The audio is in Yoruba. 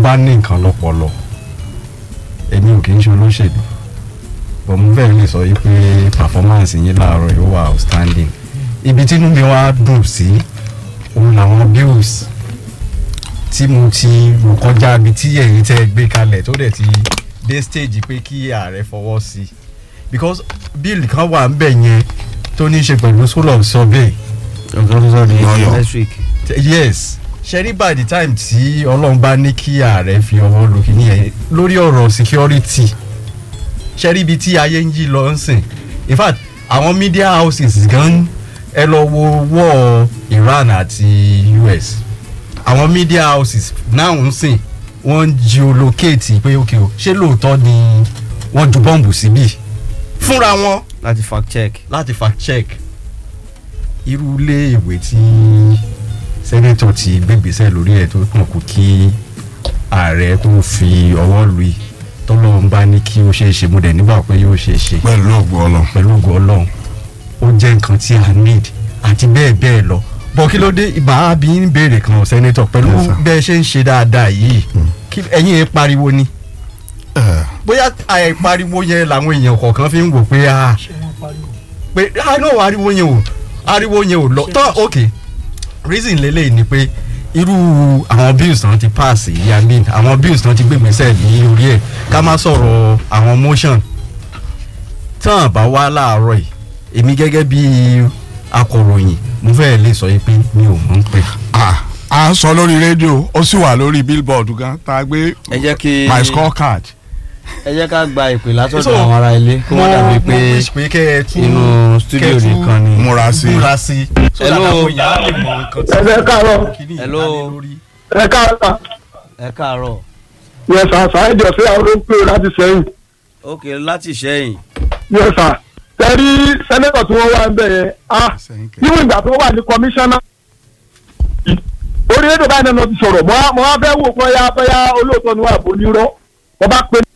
bá ní nǹkan lọ́pọlọ èmi ò kì í ṣe olóṣèlú but mo fẹ́ lè sọ yìí pé performance yín láàárọ̀ yìí ó wà outstanding ibi tí inú mi wá dùn sí òun làwọn bills tí mo ti rò kọjá ibi tí ẹ̀yin tẹ́ gbé kalẹ̀ tó dẹ̀ ti dé stage pé kí ààrẹ fọwọ́ sí because bill kan wà ń bẹ̀ yẹn tó ní í ṣe pẹ̀lú school of survey Lọ́yọ̀. next week. yes ṣẹ́rí by the time tí ọlọ́run bá ní kí ààrẹ fi ọwọ́ lu kìíní yẹn lórí ọ̀rọ̀ security ṣẹ́rí ibi tí ayé ń yí lọ ń sìn in fact àwọn media houses gan ẹ lọ wo wọ́ Iran àti US àwọn media houses náà ń sìn wọ́n ń geolocate pé ok o ṣé lóòótọ́ ni wọ́n ju bọ́ǹbù síbí fúnra wọn láti fact check. láti fact check irú ilé ìwé tí sẹ́nẹ́tọ̀ ti gbégbèsè lórí ẹ̀ tó kàn kó kí ààrẹ tó fi ọwọ́ lu yìí tọ́lọ́run bá ní kí ó ṣeé ṣe mo dẹ̀ nígbà pé yóò ṣeé ṣe pẹ̀lú ògùn ọlọ́run. pẹ̀lú ògo ọlọ́run ó jẹ́ nǹkan tí a need àti bẹ́ẹ̀ bẹ́ẹ̀ lọ bọ́ kí ló dé ìbá bí ń béèrè kan sẹ́nẹ́tọ̀ pẹ̀lú Yes, sir. bẹ́ẹ̀ ṣe ń ṣe dáadáa yìí kí ẹ̀yin ẹ̀ pariwo ni Eh, bóyá àìpariwo yẹn làwọn èèyàn kọ̀ọ̀kan fi ń wò pé ah pé ah no ariwo yẹn ò ariwo yẹn ò lọ tán ok reason lélẹ̀ ni pé irú àwọn bills tán ti pass yìí i mean àwọn bills tán ti gbégbèsè ní orí ẹ̀ ká má sọ̀rọ̀ àwọn motion tán bá wá láàárọ̀ yìí èmi gẹ́gẹ́ bí akọ̀ròyìn mo fẹ́ lè sọ yìí pé mi ò mọ̀ ń pè. ah, à ń sọ lórí rédíò ó sì wà lórí billboard gan tá a gbé ẹ jẹ́ kí my scorecard. ẹ jẹ́ ká gba ìpè látọ̀dọ̀ So, àwọn ará ilé kó mo wọ́n dàbí mo pé wish pé kẹ́ ẹ tún inú studio kẹ́ ẹ tún nìkan ni. múra sí i. múra sí i. so that Hello. àwọn èèyàn á lè mọ nǹkan tí ẹ káàárọ̀ kíní Hello. ìdálé lórí. ẹ káàárọ̀ ẹ káàárọ̀ yẹ sà sáyẹ̀dì ọ̀sẹ̀ àwọn ló ń pè láti sẹ́yìn ok láti ṣẹ́yìn yẹ sà tẹ̀rí sẹ́nẹ́tọ̀ tí wọ́n wá ń bẹ̀ yẹn á Sẹ́yìn kẹ̀. níwọ̀n ìgbà tó wà ní kọmíṣánná orí rédíò báyìí náà ti sọ̀rọ̀ mọ́ á- mọ́ á fẹ́ wò bóyá bóyá olóòótọ́ ni wà bó nírọ́ wọ́n bá pe